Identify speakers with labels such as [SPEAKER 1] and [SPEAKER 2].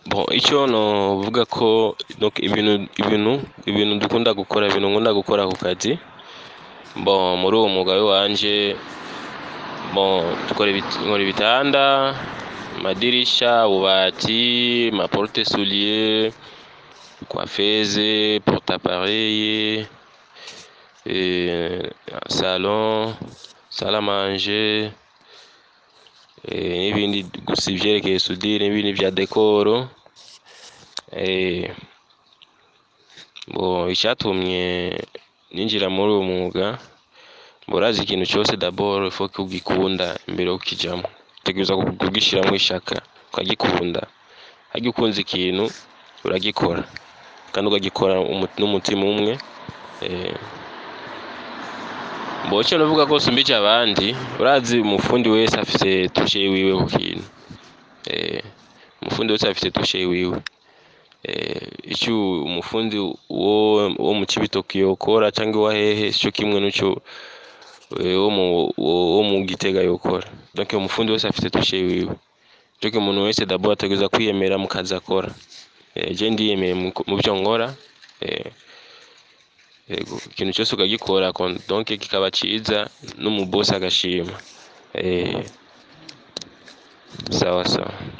[SPEAKER 1] Bon, icyo novuga ko donc ibintu ibintu ibintu dukunda gukora ibintu nkunda gukora ku kazi bon muri uwo mwuga wanje bon dukora ibit- nkora ibitanda amadirisha ububati amaporute soulier coiffeuse porte appareil salon salle à manger n'ibindi gusa ibyerekeye sudire n'ibindi bya dekoro bon icyatumye ninjira muri uwo mwuga bon urazi ikintu cyose dabord faut ko ugikunda mbere yo kukijamo utegerezwa kugishyiramo ishaka ukagikunda hajya ukunze ikintu uragikora kandi ukagikora umu- n'umutima umwe eh. bon icyo navuga ko sumbije abandi urazi umufundi wese afite tushe yiwe ku kintu Eh, umufundi wese afite tushe yiwe icyo umufundi wo wo mu Cibitoke yokora cyangwa wa hehe cyo kimwe n'icyo eh, wo mu wo- wo mu Gitega yokora donc umufundi wese afite tushe yiwe donc umuntu wese dabord ategereza kwiyemera mu kazi akora Eh, je ndiyemeye mu mu byo nkora eh, yego ikintu cyose ukagikora kon- donc kikaba cyiza n'umubosi agashima Eh, sawa sawa